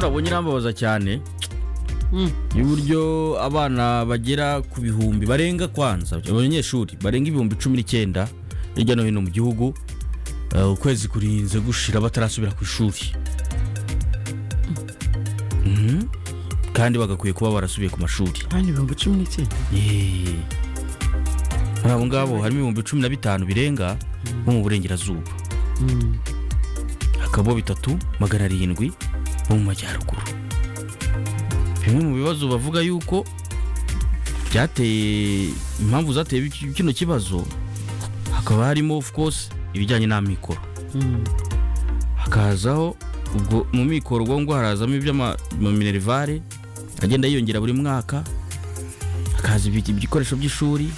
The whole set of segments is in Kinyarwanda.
nabonye irambabaza cyane y'uburyo abana bagera ku bihumbi barenga kwanza abanyeshuri barenga ibihumbi cumi n'icyenda hirya no hino mu gihugu eh, ukwezi kurinze gushira batarasubira ku ishuri Mhm. kandi bagakwiye kuba barasubiye ku mashuri hano ibihumbi cumi n'icyenda Eh. Muri abo ngabo harimo ibihumbi cumi na bitanu birenga bo mu burengerazuba hakaba bitatu magana arindwi bo mu majyaruguru bimwe mu bibazo bavuga yuko byateye impamvu zateye iki- kino kibazo hakaba harimo of course ibijyanye n'amikoro hakazaho ubwo mu mikoro ubwo ngo harazamo iby'amaminerivare agenda yiyongera buri mwaka hakaza ibi- ibikoresho by'ishuri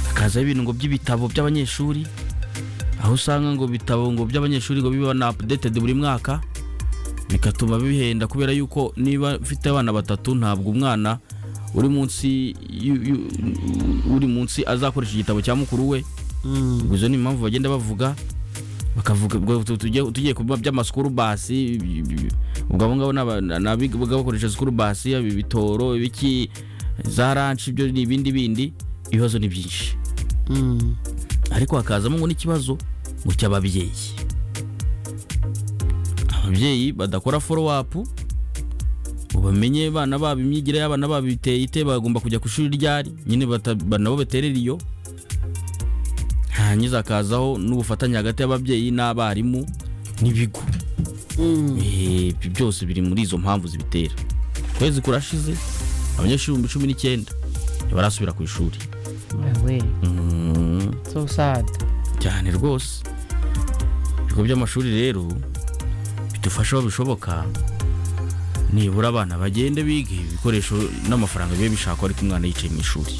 hakazaho ibintu ngo by'ibitabo by'abanyeshuri aho usanga ngo ibitabo ngo by'abanyeshuri ngo biba na updated buri mwaka bigatuma bihenda kubera yuko niba mfite abana batatu ntabwo umwana uri munsi yu- yu- uri munsi azakoresha igitabo cya mukuru we ubwo izo ni impamvu bagenda bavuga bakavuga ubwo tu- tugiye tugiye ku biba by'amasikuru basi ibi- ibi- ubwo abo ngabo ni aba- ni abiga bakoresha sikuru basi yaba ibitoro ibiki za ranci ibyo ni ibindi bindi ibibazo ni byinshi ariko hakazamo ngo n'ikibazo ngo cy'ababyeyi ababyeyi badakora foro wapu ngo bamenye abana babo imyigire y'abana babo biteye ite bagomba kujya ku ishuri ryari nyine bata- ba- nabo baterera iyo hangiza hakazaho n'ubufatanye hagati y'ababyeyi n'abarimu n'ibigo Eh, ibyo byose biri muri izo mpamvu zibitera ukwezi kurashize abanyeshuri ibihumbi cumi n'icyenda ntibarasubira ku ishuri we Mm. so sad cyane rwose ibigo by'amashuri rero bidufasha aho bishoboka nibura abana bagende bige ibikoresho n'amafaranga bibe bishakwa ariko umwana yicaye mu ishuri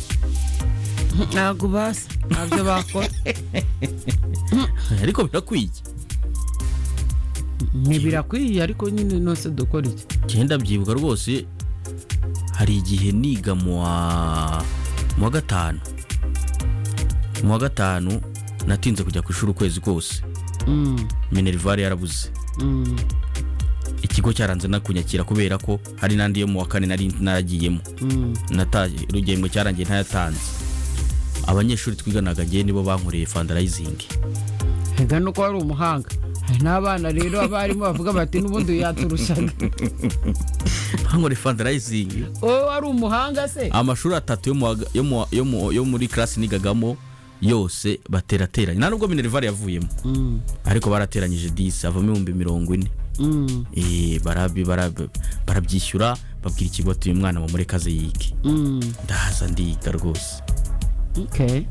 ntabwo bazi ntabyo bakora ariko birakwiye ni birakwiye ariko nyine nose dukora iki cyenda byibuka rwose hari igihe niga mu wa mu wa gatanu mu wa gatanu natinze kujya ku ishuri ukwezi kose Mm, minerivare yarabuze mm, ikigo cyaranze no kunyakira kubera ko hari n'andi yo mu wa kane nari naragiyemo mm. nataye urugemwe cyarangiye ntayatanze abanyeshuri twiganaga ngewe nibo bankoreye fandarayizingi Hega nuko wari umuhanga hari n'abana rero abarimu bavuga bati n'ubundi yaturushaga bankoreye fandarayizingi wowe wari umuhanga se amashuri atatu yo mu wa- yo mu wa- yo mu- yo muri karasi nigagamo yose baterateranye nta nubwo minerivare yavuyemo Mm, ariko barateranyije disi havamo ibihumbi mirongo ine mm, Eh, barabi- barab- barabyishyura babwira ikigo ati uyu mwana mumurekaze yige mm. ndahaza ndiga rwose Okay.